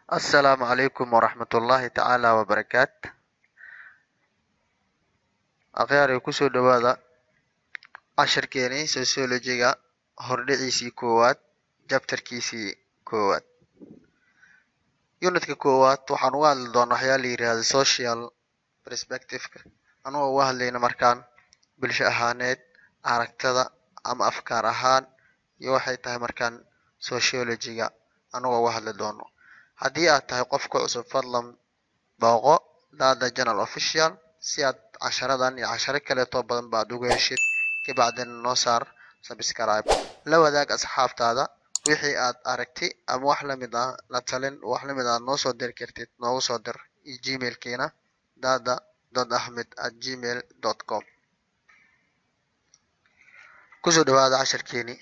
Assalaamu calaykum waraxmatullaahi tacaala wabarakaat akhyaarey kusoo dhawaada cashirkeenii sociology-ga hordhiciisii koowaad jabtarkiisii koowaad unitka koowaad waxaan uga hadli doonaa waxyaa la yidhaahdo social perspective-ka anagoo uga hadlayna markaan bulsho ahaaneed aragtada ama afkaar ahaan iyo waxay tahay markaan sociology-ga anagoo uga hadli doono haddii aad tahay qof ku cusub fadlan booqo dada journal official si aad casharadan iyo casharo kaleetoo badan ba ad uga heshid kabacdina noo saar subscribe la wadaag asxaabtaada wixii aad aragti ama wax lamid ah la talin wax lamid ah noo soo diri kartid noogu soo dir gmailkiina dada dot ahmed at gmail dot com kusoo dhawaada cashirkeenii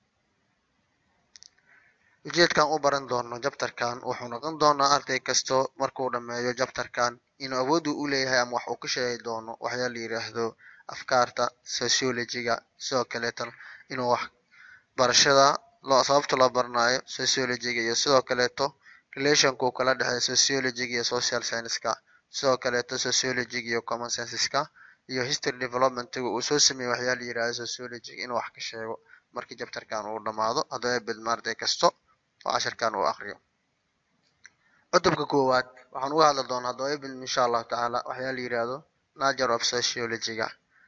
ujeedkan u baran doono jabtarkan wuxuu noqon doonaa arday kasto markuu dhameeyo jabtarkan inuu awood u leeyahay ama wax uu ka sheegi doono waxyaa la yidhaahdo afkaarta sociology-ga sidoo kaleetana inuu wax barashada loo sababta loo baranayo sociology-ga iyo sidoo kaleeto relationka uu kala dhexeeyo sociology-ga iyo social science-ka sidoo kaleeto sociology-ga iyo common senses-ka iyo history development-ga uu soo sameeyey waxyaa la yidhahdo sociology-ga inuu wax ka sheego markii jabtarkan uu dhamaado haddaba bidma arday kasto oo cashirkan uu akriyo cutubka koowaad waxaan uga hadli doonaa haddaba ibn insha allahu tacaala waxyaa la yidhaahdo nature of sociology-ga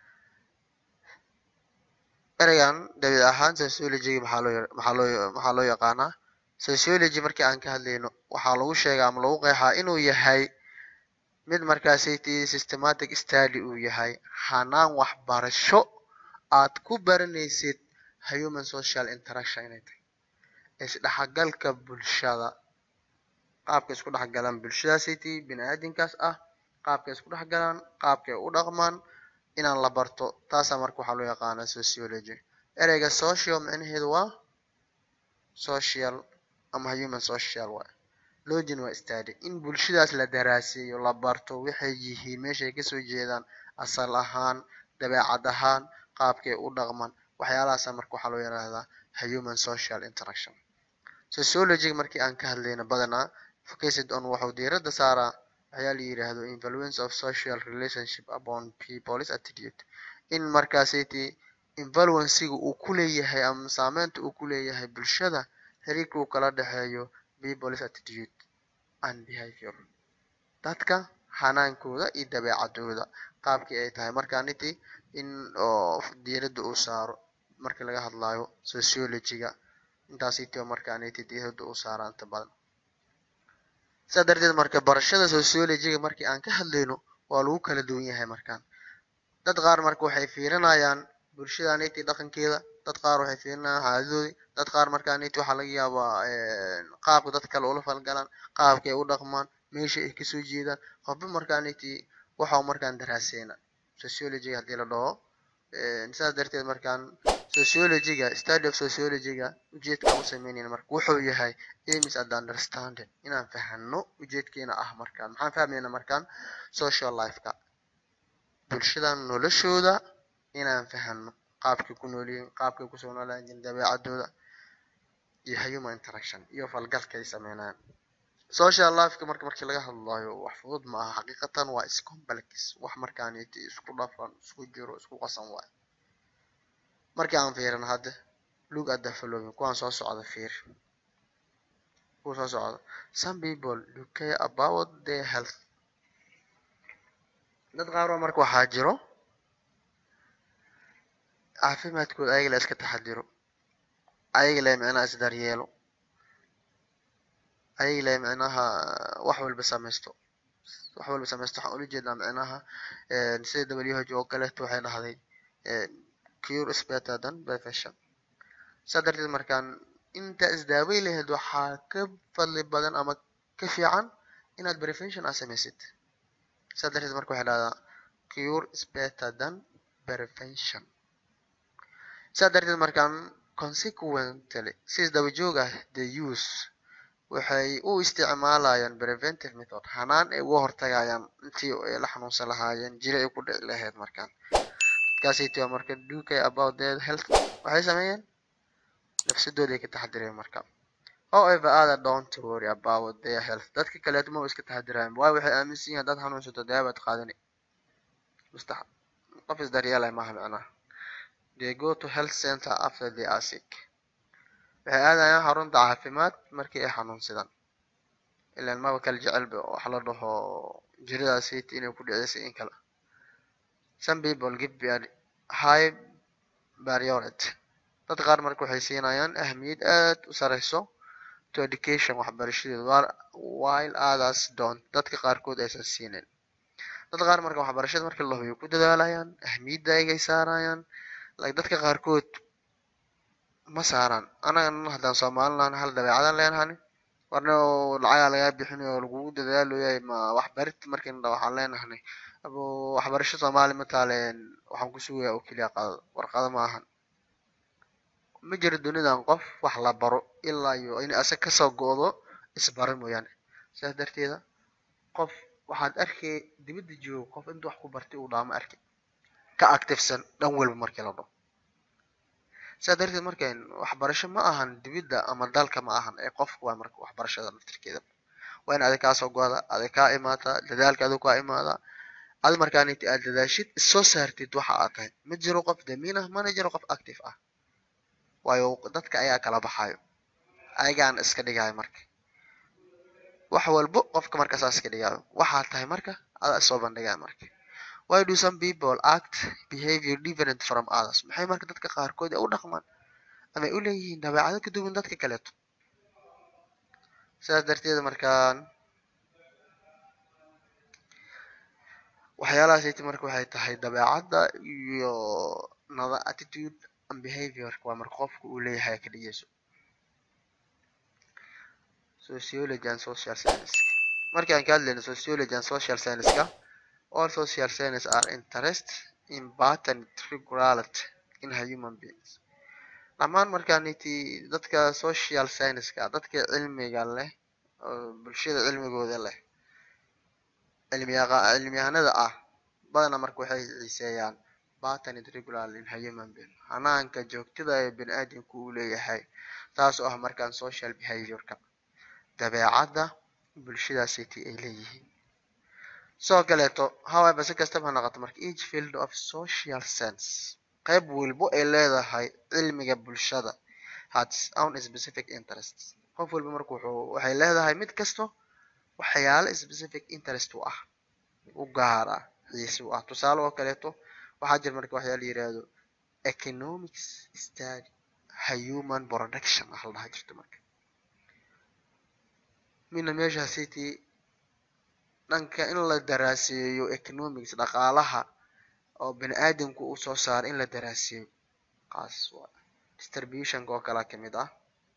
ereygan dabiic ahaan sociology-ga maxaa loo maxaa loo maxaa loo yaqaanaa sociology markii aan ka hadlayno waxaa lagu sheegaa ama lagu qeexaa inuu yahay mid markaasaytii systematic study uu yahay hanaan waxbarasho aad ku baranaysid human social interaction inay tahay isdhexgalka bulshada qaabka isku dhexgalaan bulshadaasaytii bini aadinkaas ah qaabka isku dhexgalaan qaabkay u dhaqmaan inaan la barto taasaa marka waxaa loo yaqaanaa sociology ereyga social micnaheedu waa social ama human social waay login waa study in bulshadaas la daraaseeyo la barto waxay yihiin meeshay kasoo jeedaan asal ahaan dabeecad ahaan qaabkay u dhaqmaan waxyaalahaasa marka waxaa loo yidhaahdaa human social interaction sociology markii aan ka hadlayno badanaa focused on waxuu diirada saaraa waxyaa la yidhaahdo influence of social relationship upon people's attitude in markaasaytii influenciga uu ku leeyahay ama saameynta uu ku leeyahay bulshada xiriirka uu kala dhexeeyo people's attitude and behavior dadka hanaankooda iyo dabeecadooda qaabkii ay tahay markaaniti in oo diirada uu saaro markii laga hadlayo sociology-ga intaasitio markaaniti diirada uu saara inta badan sidaa darteed marka barashada sociology-ga markii aan ka hadlayno waa lagu kala duwan yahay markaan dad qaar marka waxay fiirinayaan bulshadaniti dhaqankeeda dad qaar waxay fiirinayaan caadadoodii dad qaar markaaniti waxaa laga yaabaa qaabka dad kale ula falgalaan qaabka ay u dhaqmaan meesha ay kasoo jeedaan qofba markaaniti waxau markaan daraaseyna sociology-ga hadii la dhaho sidaas darteed markaan sociology-ga study of sociology-ga ujeedkaan u sameynayna marka wuxuu yahay aims and understanding inaan fahano ujeedkeena ah markaan maxaan fahmayna markaan social life-ka bulshadan noloshooda inaan fahano qaabkay ku noolyihiin qaabkay kusoo noolaan jirin dabeecadooda iyo human interaction iyo falgalka ay sameynayaan social life-ka marka markii laga hadlayo wax fudud ma aha xaqiiqatan waa iscomplex wax markaaniti isku dhafan isku jiro isku qasan waay markii aan fiirino hadda look at the following kuwaan soo socda fiir kuwa soo socda some people do care about their health dad qaaroo marka waxaa jiro caafimaadkooda ayaga la iska taxadiro ayaga le micnaha isdaryeelo ayaga le micnaha wax walba samaysto wax walba samaysto waxaan ula jeednaa micnaha sida w h oo kaleeto waxay dhahday cure is better than prevention saa darteed markaan inta isdaaway lahayd waxaa ka fadli badan ama ka fiican inaad prevention aad samaysid saa darteed marka waxay dhahdaa cure is better than prevention saa darteed markaan consequently si isdaba joog ah the use waxay u isticmaalayaan preventive method hanaan ay uga hortagayaan intii ay la xanuunsan lahaayeen jiri ay ku dhici lahayd markaan dadkaasaytiwa marka do care about their health waxay sameeyeen nafsadooda ay ka taxadireen marka however other don't worry about their health dadka kaleeto ma iska taxadiraan waayo waxay aaminsan yihiin haddaad xanuunsato daabaad qaadani mustax qof isdaryeelay maaha macnaha they go to health center after they are sick waxay aadayaan xarunta caafimaad markii ay xanuunsadaan ilaan maba kala jecelba wax la dhaho jiradaasayt inay ku dhicisa in kale some people give high priority dad qaar marka waxay siinayaan ahmiyad aad u sareyso to education waxbarashadeeda while others don't dadka qaarkood aysan siinin dad qaar marka waxbarashada markii la hubiyo ku dadaalayaan ahmiyadda aygay saarayaan like dadka qaarkood ma saaraan anaga haddaan soomalilan hal dabeecadan leenahani warna lacagaa lagaa bixinayo oo lagugu dadaaloyahay ma waxbarid markiina dha waxaan leenahnay abo waxbarasho soomaali mataaleen waxaan ku sugayaa oo keliya qadada warqado ma ahan ma jiro dunidan qof wax la baro ilaa iyo in asag kasoo go-do isbaro mooyaane sidaas darteeda qof waxaad arkay dibadda joogo qof inta wax ku bartay uu dhaamo arkay ka activesan dhan walba markii la dhaho sidaa darteed markan waxbarasho ma ahan dibidda ama dalka ma ahan ee qofka waa marka waxbarashada naftirkeeda waa in adig kaasoo go-da adig kaa imaata dadaalka adig kaa imaada adi markaaniti aad dadaashid issoo saartid waxa aad tahay ma jiro qof damiin ah mana jiro qof active ah waayo dadka ayaa kala baxayo ayagaan iska dhigayo marka wax walbo qofka marka saas iska dhigayo waxaad tahay marka adaa isoo bandhigaya marka why do some people act behavior different from others maxay marka dadka qaarkood u dhaqmaan ama u leeyihiin dabeecado ka duwan dadka kaleeto sidaas darteeda markaan waxyaalahaasayt marka waxay tahay dabeecadda iyo nada attitude and behavior waa marka qofka uu leeyahay ka dhigayso sociology and social science markii aan ka hadlayno sociology and social science-ka all social science are interest in pattern regularity in human beings dhammaan markaaniti dadka social science-ka dadka cilmiga leh oo bulshada cilmigooda leh cilmiyaqa cilmiyahanada ah badana marka waxay xiiseeyaan pattern regular in human being hanaanka joogtada ee bini aadamku uu leeyahay taas oo ah markaan social behavior-ka dabeecadda bulshadaasiti ay leeyihiin sidoo kaleeto however si kastaba ha noqoto marka each field of social sense qayb walbo ay leedahay cilmiga bulshada has own specific interests qof walba marka wuxuu waxay leedahay mid kasto waxyaalo specific interest u ah u gaar ah xiise u ah tusaale oo kaleeto waxaa jira marka waxyaa la yihahdo economics study human production wax la dhaha jirto marka mina meesha city dhanka in la daraaseeyo economics dhaqaalaha oo bini aadamku uu soo saaro in la daraaseeyo kaas waa distributionka oo kalea kamid ah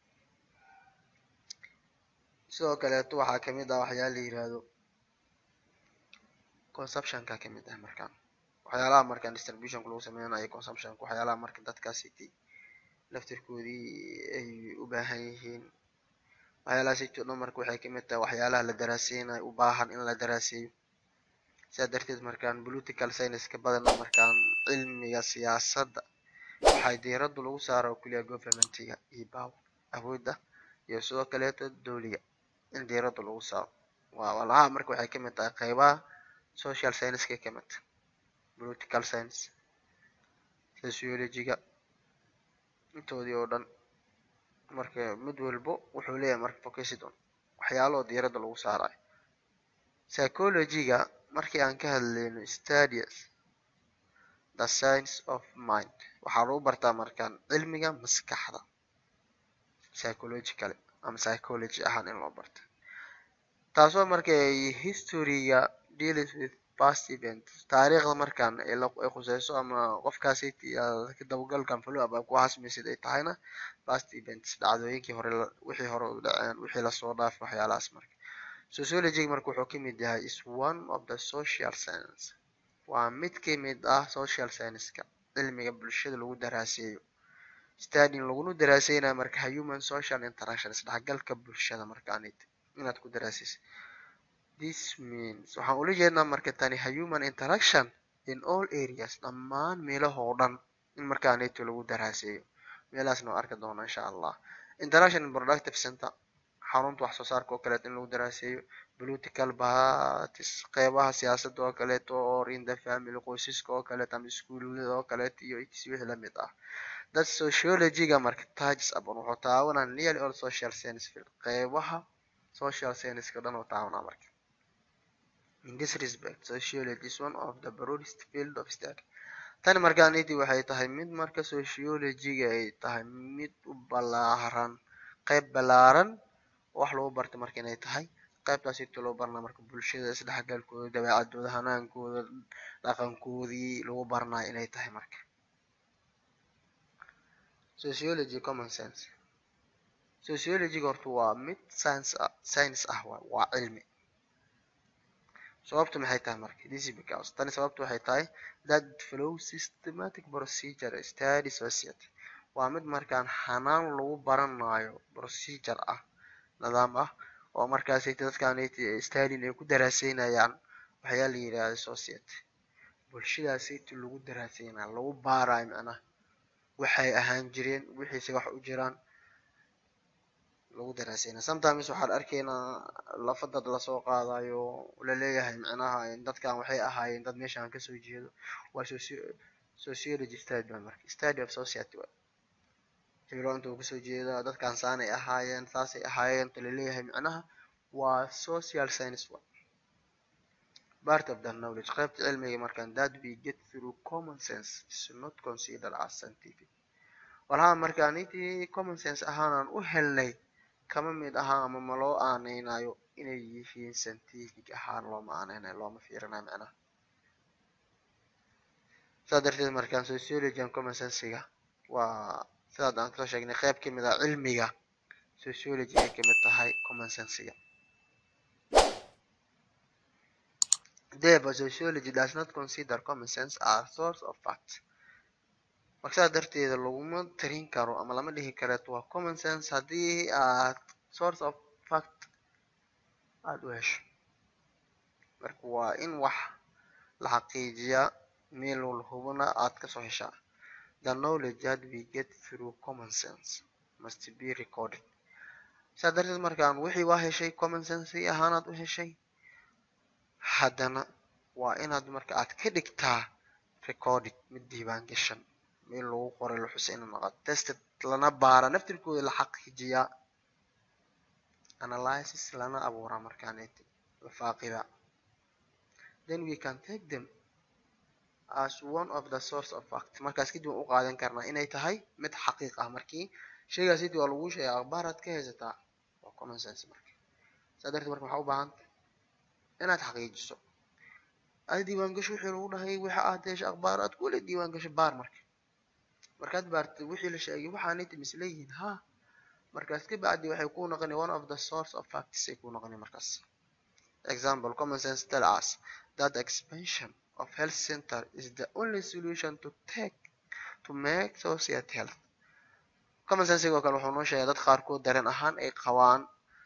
sidoo kaleeto waxaa kamid ah waxyaala la yihahdo consumptionka kamid ah markaan waxyaalaha markaan distributionka lagu sameynayo consumptionka waxyaalaha marka dadkaasiti laftirkoodii ay u baahan yihiin waxyaalaha sito dhan marka waxay kamid tahay waxyaalaha la daraaseynayo u baahan in la daraaseeyo sidaa darteed markaan political science-ka badana markaan cilmiga siyaasadda waxay diiradda lagu saara oo keliya governmentiga iyo power awoodda iyo sidoo kaleeto dowliga in diiradda lagu saaro waa walaha marka waxay kamid tahay qeybaha social science-kay kamid tahay political science sociology-ga intoodii oo dhan marka mid walbo wuxuu leeyahay marka focusidon waxyaalo diiradda lagu saarayo psychology-ga markii aan ka hadlayno studies the science of mind waxaa lagu bartaa markaan cilmiga maskaxda psychological ama psychology ahaan in loo barta taasoo markay historyga deals with past events taariikhda markaan ay khuseyso ama qofkaasi dabagalkan follow up ku hasmaysid ay tahayna past events dhacdooyinkii hore wixii hore u dhaceen wixii lasoo dhaafay waxyaalahaas marka sociology marka wuxuu kamid yahay is one of the social science waa mid kamid ah social science-ka cilmiga bulshada lagu daraaseeyo studying laguna daraaseynayo marka human social interaction isdhexgalka bulshada markaanid inaad ku daraaseysa this means waxaan ula jeednaa marka tani human interaction in all areas dhammaan meelahoo dhan in markaa neto lagu daraaseeyo meelahaasna waa arki doona insha allah interaction in productive center xarunta wax soo saarka oo kaleeto in lagu daraaseeyo political parties qeybaha siyaasadda oo kaleeto or in the family qoysaska oo kaleeto ama iskuulada oo kaleeto iyo its wixii lamid ah dad sociology-ga marka touches upon wuxuu taabanaa nearly all social science field qeybaha social science-ka dhan oo taabanaa marka in this respect sociology is one of the broadest field of study tani markaaniti waxay tahay mid marka sociology-ga ay tahay mid u balaaran qeyb balaaran wax lagu barta marka inay tahay qaybtaas inta loo barnaa marka bulshada isdhexgalkooda dabeecadooda hanaankooda dhaqankoodii lagu barnayo inay tahay marka sociology common sense sociologyga horta waa mid science ah science ah waa waa cilmi sababtu maxay tahay marka this is because tani sababtu waxay tahay that flow systematic procedure study society waa mid markaan hanaan lagu baranayo procedure ah nidaam ah oo markaas dadkaan stalin ay ku daraaseynayaan waxyaa la yidhaahda society bulshadaasayt lagu daraaseynaya lagu baarayo macnaha waxay ahaan jireen wixiise wax u jiraan lagu daraaseynaya sometimes waxaan arkaynaa lafa dad lasoo qaadayo laleeyahay macnaha dadkan waxay ahaayeen dad meeshaan kasoo jeedo waa sociology study marka study of society heblo inta uu kasoo jeeda dadkan saanay ahaayeen saasay ahaayeen ta laleeyahay macnaha waa social science wa part of the knowledge qaybta cilmiga markaan that we get through common sense is not considered as scientific walaha markaan intii common sense ahaanaan u helnay kama mid ahaa ama ma loo aaneynayo inay yihiin scientific ahaan looma aaneynayo looma fiirinayo macnaha saa darteed markaan sociology and common sensiga waa sidaad aan kasoo sheegnay qayb kamid ah cilmiga sociology ay kamid tahay common sensiga therefore sociology does not consider common sense as source of fact marka sidaa darteeda laguma tarin karo ama lama dhihi kareet waa common sense haddii aad source of fact aada u hesho marka waa in wax la xaqiijiyaa meel walhubana aad kasoo heshaa the knowledge that we get through common sense must be recorded saa darteed markaan wixii waa heshay common sense ahaanaad u heshay haddana waa inaad marka aad ka dhigtaa recorded mid diiwaan gashan meel lagu qoray la xusay ina noqoto tested lana baara naftirkooda la xaqiijiyaa analysis lana abuuraa markaan la faaqida then we can take them as one of the source of fact markaas kadib waan u qaadan karnaa inay tahay mid xaqiiq ah markii sheygaas sidii waa lagu sheegay akhbaaraad ka haysataa waa common sense marka saa darteed marka waxaa u baahanta inaad xaqiijiso aad diiwaan gasho wixii lagu dhahay waxa aad hesho akhbaar aad kule diiwaan gasho baar marka markaad baartay wixii la sheegay waxaanay timis leeyihiin ha markaas ka bacdi waxay ku noqoni one of the source of facts ay ku noqoni markaas example common sense tell us that expansion of health center is the only solution to take to make society health common sense oo kale wuxuu noo sheegay dad qaarkood dareen ahaan ay qabaan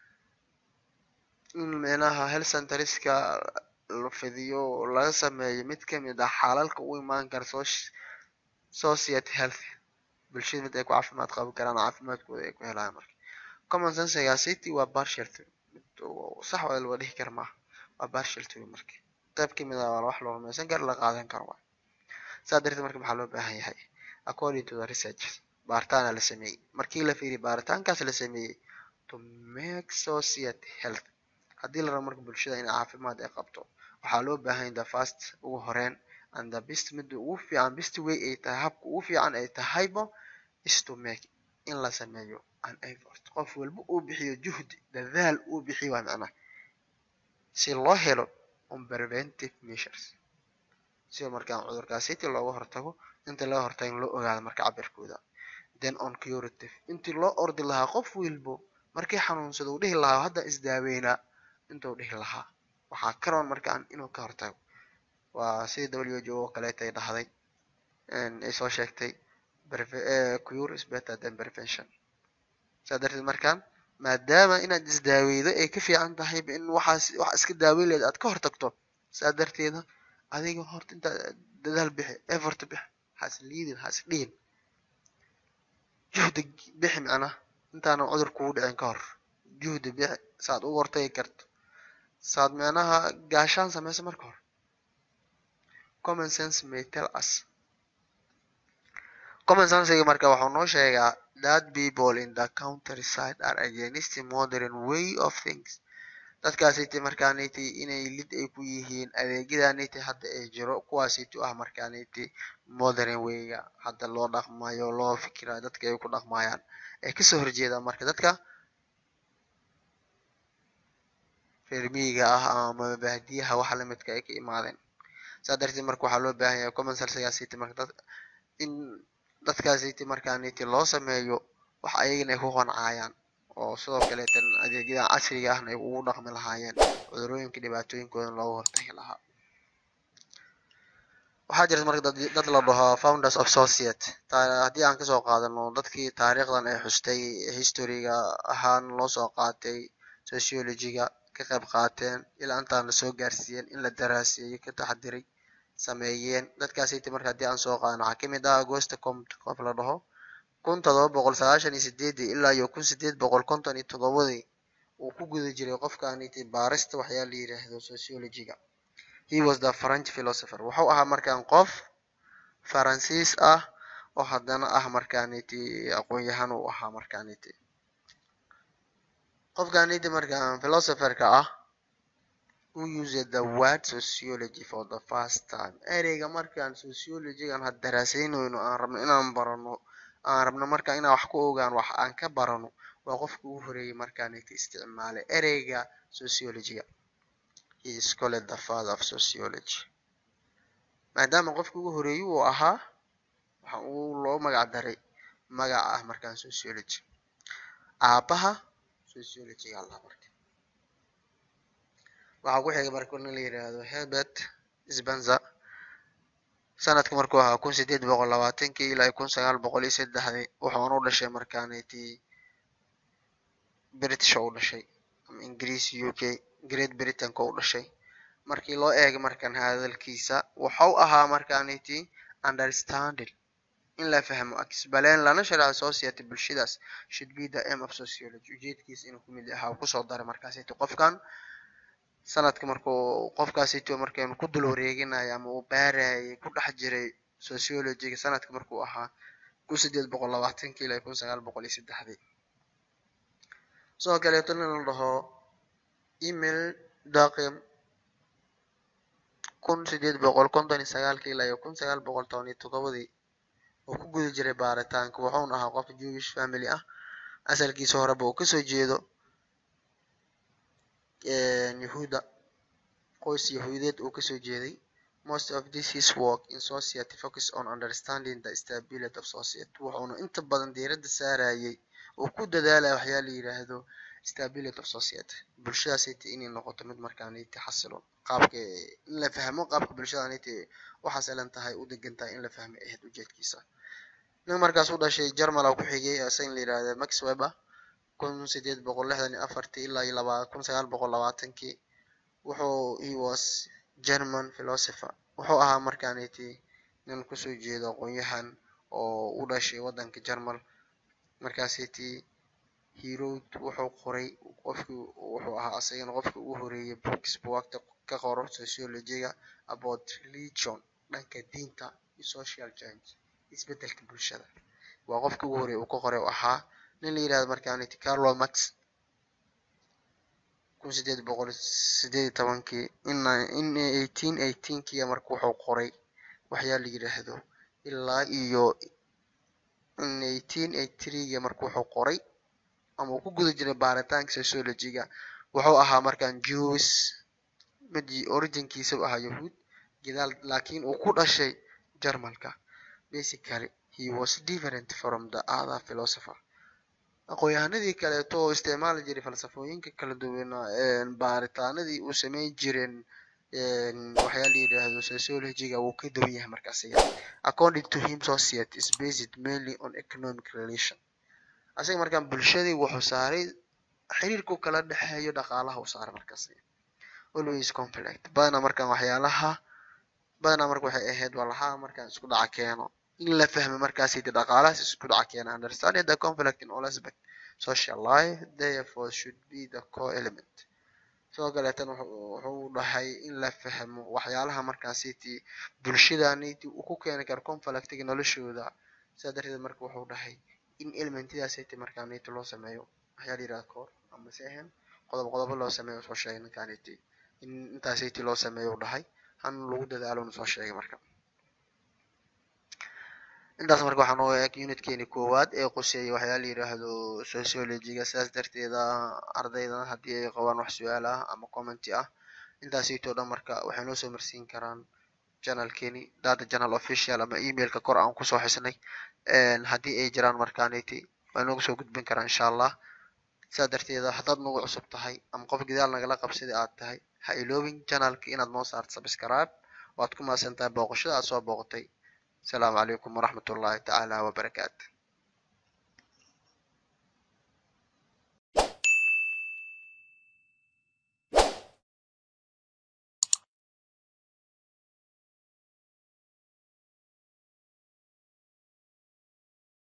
in micnaha health centerska la fidiyo laga sameeyo mid kamid ah xalalka u imaan kara society health bulshada mid ay ku caafimaad qabi karaan caafimaadkooda ay ku helayaan marka common sensega city waa partial sax waa loo dhihi kara maaha waa partial theory marka qayb kamid ah waa wax loo rumaysan kara la qaadan karo waa saa darteed marka maxaa loo baahan yahay according to the research baaritaana la sameeyey markii la fiiriy baaritaankaas la sameeyey to make society health haddii la rabo marka bulshada in caafimaad ay qabto waxaa loo baahan the first ugu horeyn and the best midda ugu fiican best way ay tahay habka ugu fiican ay tahayba is to make in la sameeyo an effort qof walba uu bixiyo juhdi dadaal uu bixiyo waa macnaha si loo helo on preventive measures sida markaan cudurkaasiti looga hortago inta laga hortago in loo ogaado marka cabirkooda then on curative intii loo ordi lahaa qof walbo markii xanuunsado uu dhihi lahaa hadda isdaaweynaa intuu dhihi lahaa waxaa karoon markaan inuu ka hortago waa sidii w h o oo kaleeta ay dhahday ay soo sheegtay cure is better than prevention saa darteed markaan maadaama inaad isdaaweydo ay ka fiican tahay in waxaas wax iska daaweyn leed aad ka hortagto saa darteeda adiga horta intaa dadaal bixi effort bixi has liidin has dhihin juhdi bixi macnaa intaanan cudur kugu dhicin ka hor juhdi bixi saad u hortagi karto saad micnaha gaashaan sameyso marka hore common sense may tell us common sensega marka waxuu noo sheegaa that people in the countryside are against the modern way of things dadkaasiti markaaniti inay lid ay ku yihiin adeegyadaniti hadda ay jiro kuwaasiti ah markaaniti modern wayga hadda loo dhaqmayo loo fikirayo dadka ay ku dhaqmayaan ay kasoo horjeedaan marka dadka reer miyiga ah ama baadiyaha waxa lamidka ay ka imaadeen saa darteed marka waxaa loo baahan yahay common sensegaasiti marka dad in dadkaasiti markaaniti loo sameeyo wax ayagana ay ku qancayaan oo sidoo kaleetan adeegyadan casriga ahna ay ugu dhaqmi lahaayeen cudurooyinka dhibaatooyinkoodan looga hortagi lahaa waxaa jirta marka dad dad la dhaho founders of society haddii aan kasoo qaadano dadkii taariikhdan ay xustay historyga ahaan loo soo qaatay sociologyga ka qayb qaateen ilaa intaan lasoo gaarsiiyeen in la daraaseeyey ka taxadiray sameeyeen dadkaasiti marka haddii aan soo qaadano waxaa kamid ah agosta comt qof la dhaho kun todoba boqol sagaashan iyo sideedii ilaa iyo kun sideed boqol konton iyo todobadii uu ku guda jiray qofkaaniti baarista waxyaa la yiraahdo sociologyga he was the french philosopher wuxuu ahaa markaan qof faransiis ah oo haddana ah markaaniti aqoon-yahan uu ahaa markaaniti qofkaaniti markaan philosopherka ah who used the word sociology for the first time ereyga markaan sociologygan had daraaseynayno aan rabno inaan barano aan rabno marka inaan wax ku ogaan wax aan ka barano waa qofka ugu horeeyay markaaniti isticmaalay ereyga sociologyga he is called the father of sociology maadaama qofka ugu horeeyay uu ahaa waxa uu loo magac daray magaca ah markaan sociology aabaha sociologyga allah marka waxaa ku xigay marka nin la yiraahdo herbert spencer sanadka markuu ahaa kun sideed boqol labaatankii ilaa kun sagaal boqol iyo saddexdii wuxuuna u dhashay markaaniti british oo u dhashay ama ingiriis u k great britain-ka u dhashay markii loo eegay markan hadalkiisa wuxuu ahaa markaaniti understanding in la fahmo explain lana sharxo society bulshadaas should be the aim of sociology ujeedkiisa inuu kumid ahaa kusoo daray markaasiti qofkan sanadka markuu qofkaasito markaynu ku dul wareeginayo ama uu baarayay ku dhex jiray sociologyga sanadka markuu ahaa kun sideed boqol labaatankii ilaa kun sagaal boqol iyo saddexdii sidoo kaleeto nin la dhaho email daqim kun sideed boqol konton iyo sagaalkii ilaa iyo kun sagaal boqol toban iyo toddobadii oo ku guda jiray baaritaanka wuxuuna ahaa qof jewish family ah asalkiisa horeba uu kasoo jeedo yahuuda qoys yahuudeed uu kasoo jeeday most of this his work in society focus on understanding the stability of society wuxuuna inta badan diiradda saarayay oo ku dadaalaya waxyaa la yiraahdo stability of society bulshadaasiti inay noqoto mid markaaniti xasilon qaabka in la fahmo qaabka bulshadaaniti u xasilan tahay u degan tahay in la fahmay ahayd ujeedkiisa nin markaas u dhashay germala ku xigay isaga la yirahda max weber kun sideed boqol lixdan iyo afartii ilaa iyo laba kun sagaal boqol labaatankii wuxuu he was german philosopher wuxuu ahaa markaaniti nin kusoo jeedo aqoon-yahan oo u dhashay waddanka germal markaasiti herod wuxuu qoray qofkii wuxuu ahaa asagana qofka ugu horeeyay books buwagta ka qoro sociologyga about religion dhanka diinta iyo social change isbedelka bulshada waa qofka ugu horeeyay uu ka qoray u ahaa nin la yirahdo markaaniti carlo max kun sideed boqol sideed iyo tobankii in eighteen eighteenkii marka wuxuu qoray waxyaa la yiraahdo ilaa iyo in eighteen eighty threega marka wuxuu qoray ama uu ku guda jiray baaritaanka sociologyga wuxuu ahaa markaan jews mid originkiisa u ahaa yahuud gadaal laakiin uu ku dhashay germalka basically he was different from the other philosopher aqoon-yahanadii kaleeto oo isticmaali jiray falsafooyinka kala duwan baaritaanadii uu sameyn jireen waxyaa la yiraahdo sociologyga wuu ka duwan yahay markaas according to him society is based mainly on economic relation asaga markaan bulshadii wuxuu saaray xiriirku kala dhexeeyo dhaqaalaha uu saaray markaas always conflict badanaa markaan waxyaalaha badanaa marka waxay ahayd walaha markaan isku dhaca keeno in la fahmo markaas dhaqaalahaas isku dhaca keena understanding the conflict in all aspect social life therefore should be the core element sidoo kaleetan wuxuu dhahay in la fahmo waxyaalaha markaasiti bulshadaniti uu ku keeni karo conflictiga noloshooda sidaa darteed marka wuxuu dhahay in elementidaasiti markaaniti loo sameeyo waxyaa la yirahda core ama se ahayn qodob qodobo loo sameeyo soo sheegay ninkaaniti in intaasiti loo sameeyo u dhahay han lagu dadaalo na soo sheegay marka intaas marka waxaa noo eg unitkeeni koowaad ee quseeyay waxyaa la yiraahdo sociologyga sidaas darteeda ardaydan haddii ay qabaan wax su-aal ah ama commenty ah intaasito dhan marka waxay noo soo marsiin karaan channelkeeni data channel official ama emailka kor aan kusoo xisnay haddii ay jiraan markaaniti way noogu soo gudbin karaan insha allah sidaa darteeda haddaad nagu cusub tahay ama qof gidaal nagala qabsida aad tahay ha iloobin channelka inaad noo saarto subscribe waad ku mahadsan tahay booqashada aad soo booqatay السلام عليكم ورحمة الله تعالى وبركاته